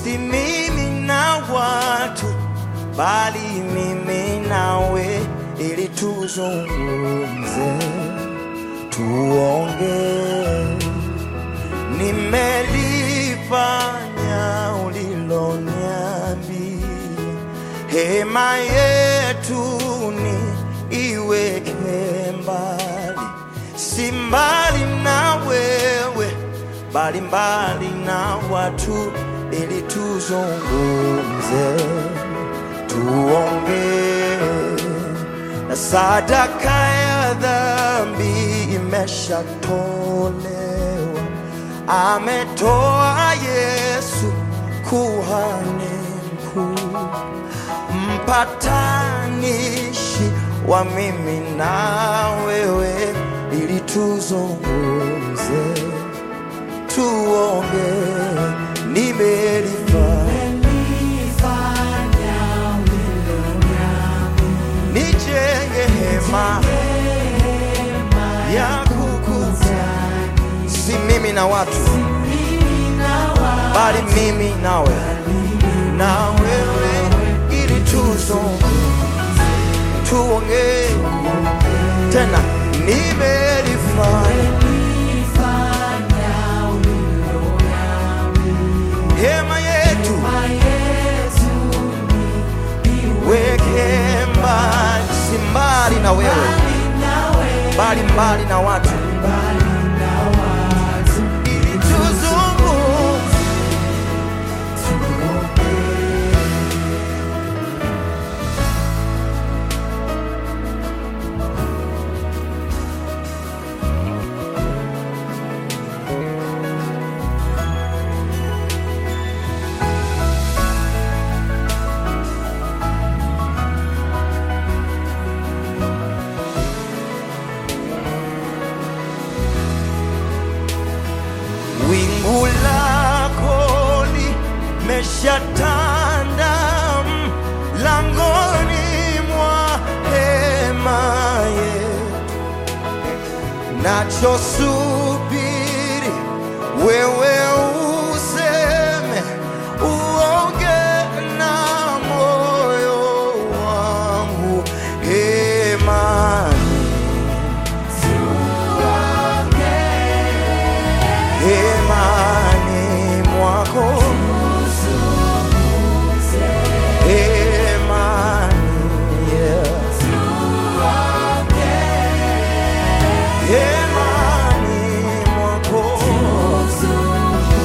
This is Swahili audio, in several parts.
si mimi na watu, bali mimi nawe, ili tuzungumze, tuongee. Nimelifanya uliloniambia, hema yetu ni iweke mbali, si mbali na wewe, bali mbali na watu, ili tuzungumze, tuongee na sadaka ya dhambi imeshatolewa, ametoa Yesu kuhani mkuu, mpatanishi wa mimi na wewe, ili tuzungumze, tuongee, nimelifanya nijenge hema ya kukutana, si mimi na watu, bali mimi nawe na wewe, ili tuzungumze, tuongee tena, nimelifanya hema yetu weke mbali, si mbali na wewe, bali mbali na watu, ili tuzungumze. Wingu lako limeshatanda mlangoni mwa hema yetu, nachosubiri wewe useme, uoge na moyo wangu hemani hemani mwako hemani yeah. hemani mwako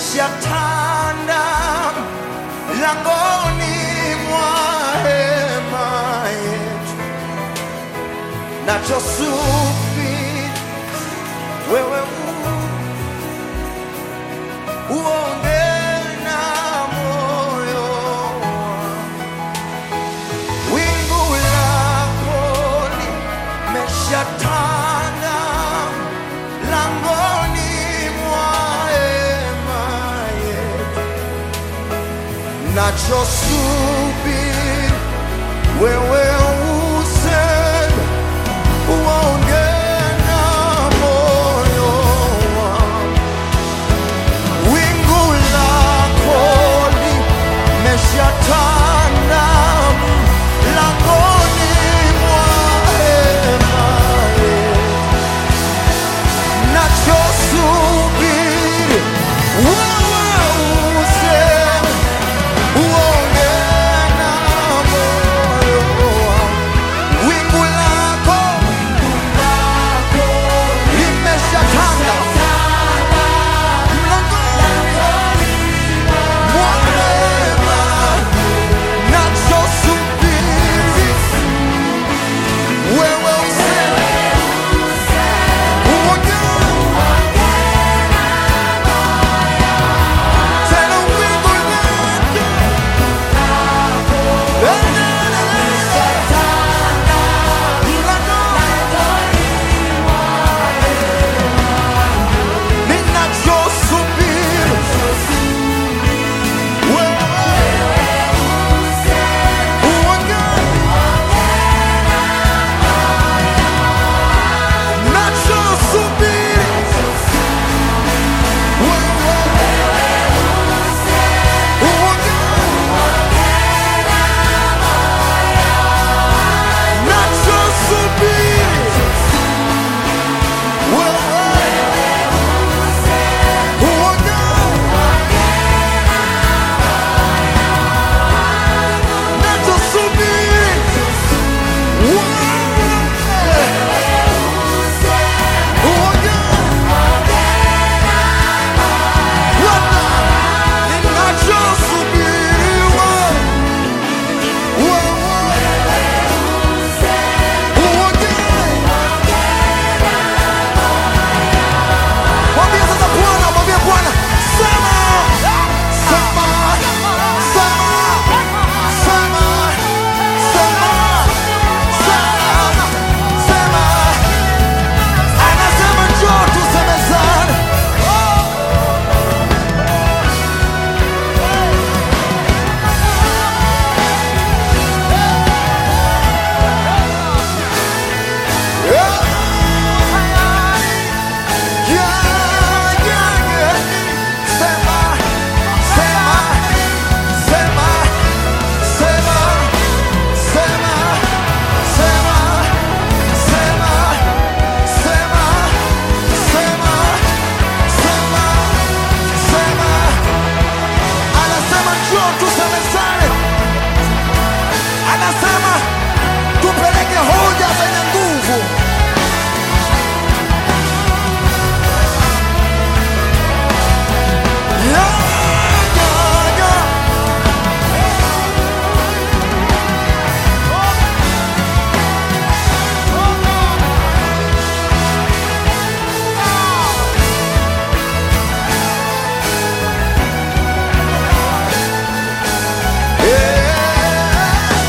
meshatanda langoni mwa hema yetu, nachosubiri wewe u- uonge na moyo wangu. wingu lako limeshatanda langoni mwa hema yetu, nachosubiri wewe useme, uonge na moyo wangu. Wingu lako limeshatanda langoni mwa hema yetu, nachosubiri wewe useme, uonge na moyo wangu. Wingu lako limeshatanda mlangoni mwa hema, nachosubiri wewe useme, uonge tena wingu Mwambie sasa Bwana, mwambie Bwana, sema, sema, sema, sema, sema, sema, sema. Anasema njoo tusemezane. Yeah, yeah, yeah. Sema, sema, sema, sema, sema, sema, sema, sema, sema, sema, sema. Anasema njoo tusemezane. Anasema tupeleke hoja zenye nguvu. Yeah, yeah, yeah. Yeah.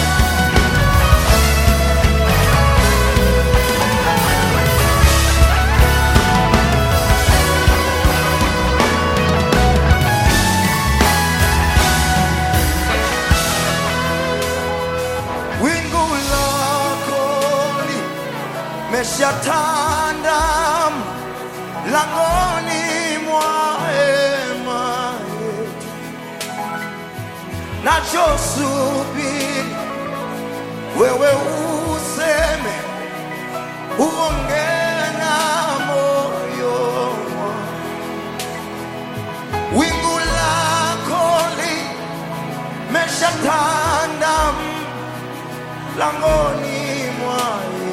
wingu lako limeshatanda langoni mwa hema yetu, nachosubiri wewe useme, uonge na moyo wangu. wingu lako limeshatanda langoni mwa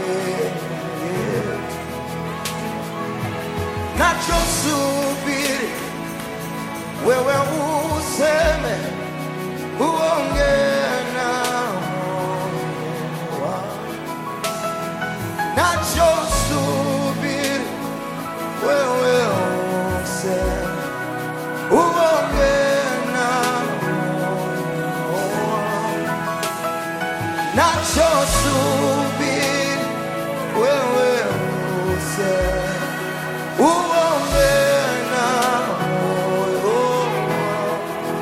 yetu, nachosubiri wewe uonge na moyo wangu.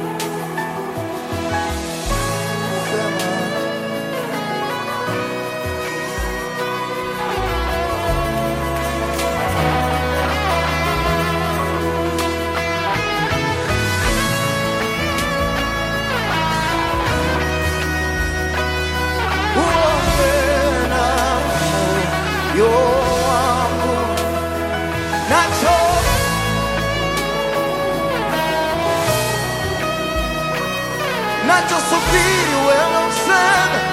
Sema, uonge na moyo wangu. Nacho nachosubiri wewe useme